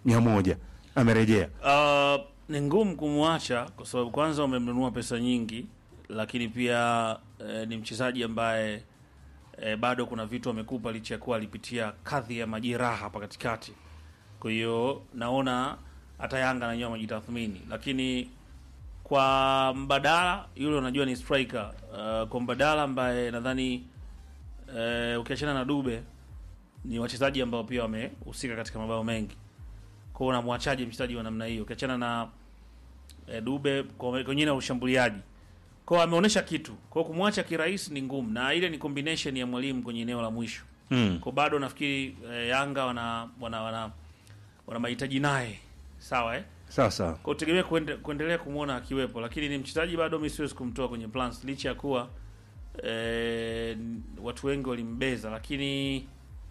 mia moja amerejea. Uh, ni ngumu kumwacha kwa sababu kwanza umemnunua pesa nyingi, lakini pia eh, ni mchezaji ambaye eh, bado kuna vitu amekupa licha ya kuwa alipitia kadhi ya majeraha hapa katikati. Kwa hiyo naona hata Yanga nanyewe wamejitathmini, lakini kwa mbadala yule unajua ni striker uh, kwa mbadala ambaye nadhani uh, ukiachana na Dube ni wachezaji ambao pia wamehusika katika mabao mengi kwao unamwachaje mchezaji wa namna hiyo ukiachana na e, Dube kwa wengine na ushambuliaji kwao ameonyesha kitu kwao kumwacha kirahisi ni ngumu na ile ni combination ya mwalimu kwenye eneo la mwisho Mm. kwa bado nafikiri e, Yanga wana wana wana, wana mahitaji naye sawa eh Sawa sawa. kwa utegemea kuende, kuendelea kumwona akiwepo lakini ni mchezaji bado mi siwezi kumtoa kwenye plans licha ya kuwa e, watu wengi walimbeza lakini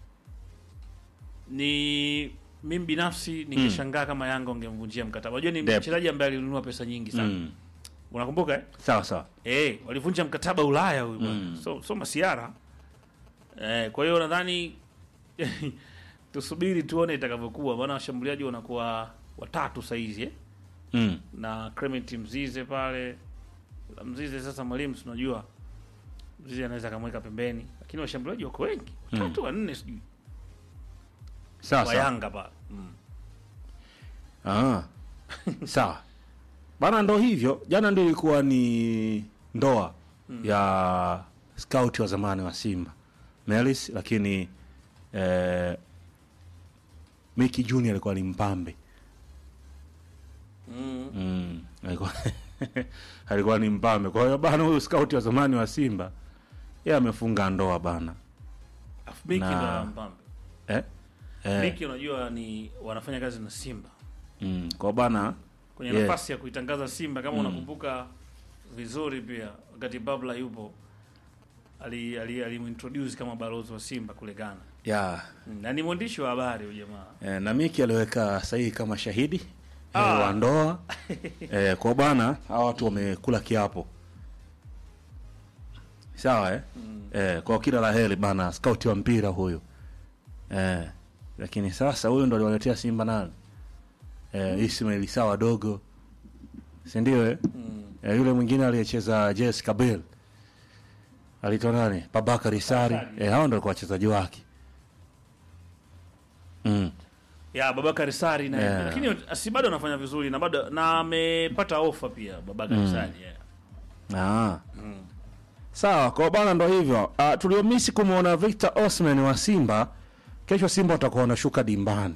ni mimi binafsi ningeshangaa kama Yanga wangemvunjia mkataba. Unajua ni Dep. mchezaji ambaye alinunua pesa nyingi sana. Mm. Unakumbuka eh? Sawa sawa. Eh, walivunja mkataba Ulaya huyu bwana. Mm. So so masiara. Eh, kwa hiyo nadhani tusubiri tuone itakavyokuwa maana washambuliaji wanakuwa watatu saizi eh? Mm. na Clement Mzize pale. Mzize sasa mwalimu si unajua. Mzize anaweza akamweka pembeni, lakini washambuliaji wako wengi. Watatu wanne sijui. Sawa Wa sawa. Yanga pale. Mm. Ah. Sawa. Bana ndo hivyo. Jana ndio ilikuwa ni ndoa ya scout wa zamani wa Simba. Melis lakini eh, Miki Junior alikuwa ni mpambe. Mm. Mm. Alikuwa alikuwa ni mpambe. Kwa hiyo bana huyu scout wa zamani wa Simba yeye amefunga ndoa bana. Afu Miki Na- ndo anampamba. Eh? Eh. Miki unajua ni wanafanya kazi na Simba Mm. Kwa bana kwenye Yeah. nafasi ya kuitangaza Simba kama unakumbuka vizuri, pia wakati Babla yupo ali ali alimintroduce kama balozi wa Simba kule Ghana ya Mm, na ni mwandishi wa habari huyu jamaa. Eh, na Miki aliweka sahihi kama shahidi Ah. eh, wa ndoa eh, kwa bana hawa watu wamekula kiapo sawa eh? Eh, kwa kila la heri bana scout wa mpira huyu eh, lakini sasa huyu ndo aliwaletea Simba nani eh, Ismail Issa wadogo si ndio eh? eh, yule mwingine aliyecheza JS Kabel alitoa nani Babakari Sari Sari. eh, hao ndo walikuwa wachezaji wake mm. Ya Babakar Sari na Yeah. lakini si bado anafanya vizuri na bado na amepata ofa pia Babakar Sari. Yeah. Ah. Sawa, kwa bana ndo hivyo. Uh, tuliomisi kumwona Victor Osman wa Simba, kesho Simba watakuwa wanashuka dimbani.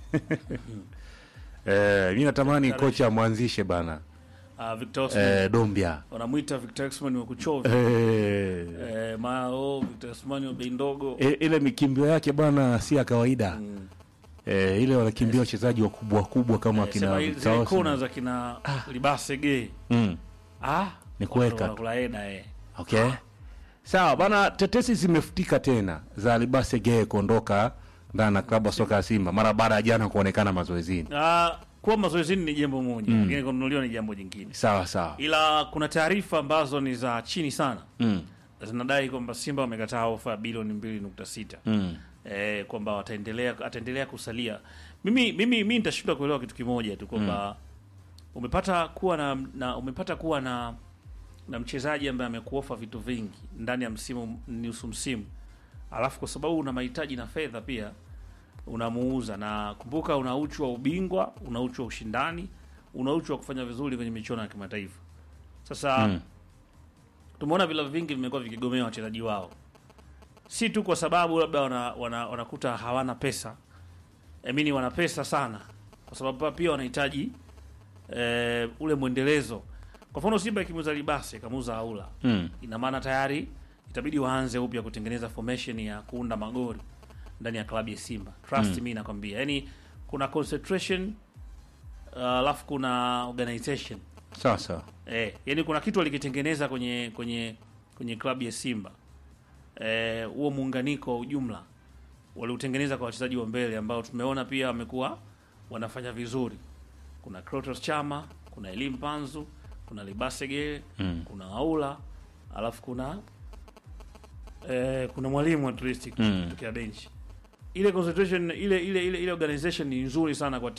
eh, mimi natamani kocha amwanzishe bana. Ah, Victor Osman Eh, Dombia. wanamuita Victor Osman wa kuchovya. Eh, Eh, mao Victor Osman wa bei ndogo. e, ile mikimbio yake bana si ya kawaida. Eh, ile wanakimbia wachezaji wakubwa kubwa kama Eh, akina sema Victor zile Osman. kona za kina Libase Gay. Mm. Ah, Ni kuweka. wanakula heda eh. Okay. Sawa bana, tetesi zimefutika tena za Libase Geye kuondoka ndani na klabu ya soka ya Simba mara baada ya jana kuonekana mazoezini. Ah, kuwa mazoezini ni jambo moja, lakini kununuliwa ni jambo jingine. Sawa sawa. Ila kuna taarifa ambazo ni za chini sana Mm. zinadai kwamba Simba wamekataa ofa ya bilioni 2.6 Mm. eh, kwamba wataendelea ataendelea kusalia. Mimi mimi mimi nitashindwa kuelewa kitu kimoja tu kwamba umepata kuwa na, na umepata kuwa na na mchezaji ambaye amekuofa vitu vingi ndani ya msimu nusu msimu, alafu kwa sababu una mahitaji na fedha pia unamuuza, na kumbuka, una uchu wa ubingwa, una uchu wa ushindani, una uchu wa kufanya vizuri kwenye michuano ya kimataifa. Sasa Mm. tumeona vilabu vingi vimekuwa vikigomea wachezaji wao, si tu kwa sababu labda wana, wana, wanakuta hawana pesa emini, wana pesa sana, kwa sababu pia wanahitaji eh, ule mwendelezo. Kwa mfano Simba ikimuuza Libase ikamuuza Aula, Mm. ina maana tayari itabidi waanze upya kutengeneza formation ya kuunda magoli ndani ya klabu ya Simba. Trust me nakwambia, yani kuna concentration uh, alafu kuna organization Sawa sawa. Eh, yani kuna kitu walikitengeneza kwenye kwenye kwenye klabu ya Simba. Eh, huo muunganiko wa ujumla waliutengeneza kwa wachezaji wa mbele ambao tumeona pia wamekuwa wanafanya vizuri. Kuna Krotos Chama, kuna Elim Panzu, kuna Libasege, Mm. kuna Aula, alafu kuna eh, kuna mwalimu at least Mm. kutokea bench. Ile concentration ile ile ile ile organization ni nzuri sana kwa